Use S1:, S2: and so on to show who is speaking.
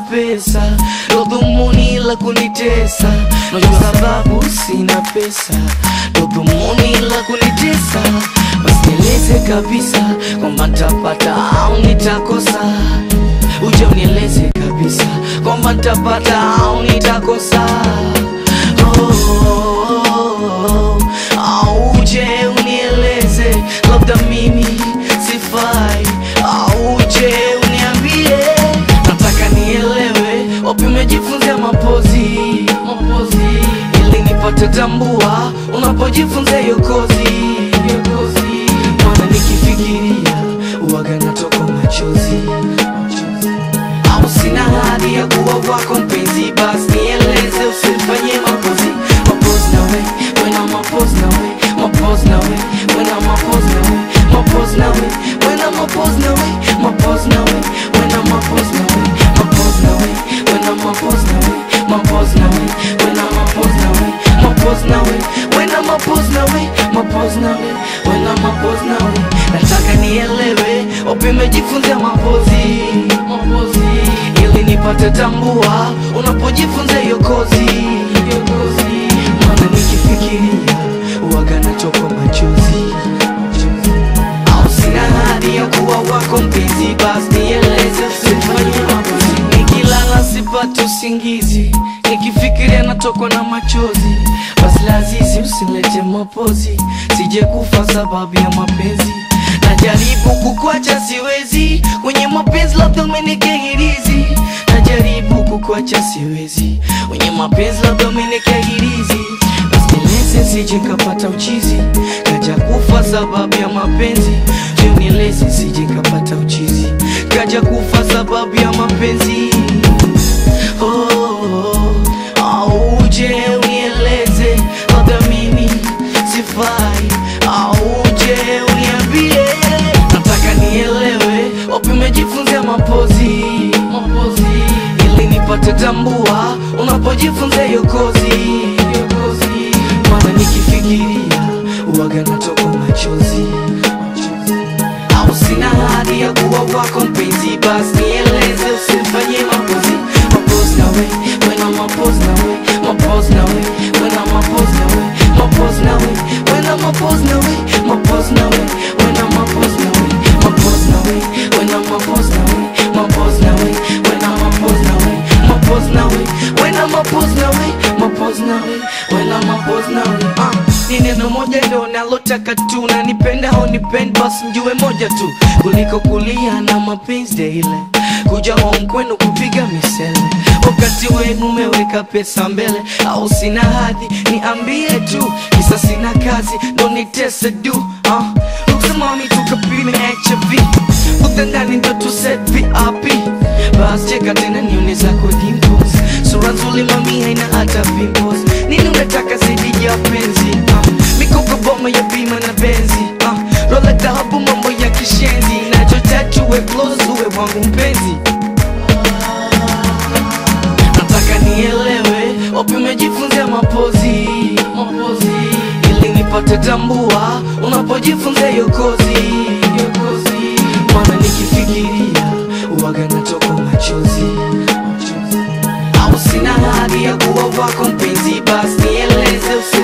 S1: pesa ndo dhumuni la kunitesa najua sababu sina pesa ndo dhumuni la kunitesa basi nieleze kabisa kwamba ntapata au nitakosa uje unieleze kabisa kwamba ntapata au nitakosa oh, au uje unieleze labda mimi sifai au uje uniambie nataka nielewe wapi umejifunzia mapozi mapozi ili nipate tambua unapojifunza hiyo kozi hiyo kozi maana nikifikiria uwaga natoka machozi au sina hadi ya kuwa wako mpenzi basi nieleze usifanye mapozi mapozi nawe wena mapozi nawe mapozi nawe wena mapozi nawe mapozi nawe wena mapozi nawe mapozi nawe wena mapozi nawe mapozi nawe wena mapozi nawe mapozi nawe wena mapozi nawe mapozi nawe wena mapozi nawe mapozi nawe wena mapozi nawe nataka nielewe wapi umejifunzia mapozi mapozi ili nipate tambua unapojifunza hiyo kozi hiyo kozi maana nikifikiria uwaga nachoka machozi au sina hadi ya kuwa wako mpenzi basi nieleze usifanye mapozi nikilala sipate usingizi nikifikiria natokwa na machozi basi lazizi usilete mapozi sije kufa sababu ya mapenzi najaribu kukwacha siwezi kwenye mapenzi labda umenikehirizi najaribu kukwacha siwezi kwenye mapenzi labda umenikehirizi basi nieleze sije kapata uchizi kaja kufa sababu ya mapenzi je nieleze sije kapata uchizi kaja kufa sababu ya mapenzi oh, au uje unieleze labda mimi sifai au uje uniambie nataka nielewe wapi umejifunzia mapozi mapozi ili nipate tambua unapojifunza hiyo kozi hiyo kozi maana nikifikiria uwaga natoka machozi au sina hadi ya kuwa wako mpenzi basi nieleze usifanye mapozi mapozi nawe wena mapozi nawe mapozi nawe wena mapozi nawe mapozi nawe wena mapozi nawe mapozi nawe wena mapozi nawe mapozi nawe wena mapozi nawe mapozi nawe wena mapozi nawe mapozi nawe wena mapozi nawe mapozi nawe wena mapozi nawe ah ni neno moja ndo nalotaka tu na nipenda au nipendi basi mjue moja tu kuliko kulia na mapenzi daily kuja home kwenu kupiga misele wakati wenu umeweka pesa mbele au sina hadhi niambie tu kisa sina kazi ndo nitese du uh. uksamami tukapime hiv utandani ndo tuset vip bas cheka tena nione zako dimples sura nzuri mami haina hata pimples nini unataka zaidi ya penzi uh. mikopo boma ya bima na benzi uh. rola dhahabu mambo ya kishenzi nachotaka uwe close uwe wangu mpenzi nataka nielewe wapi umejifunzia mapozi mapozi ili nipate tambua unapojifunza hiyo kozi hiyo kozi maana nikifikiria uwaga natoka machozi au sina hadi ya kuwa wako mpenzi basi nieleze usi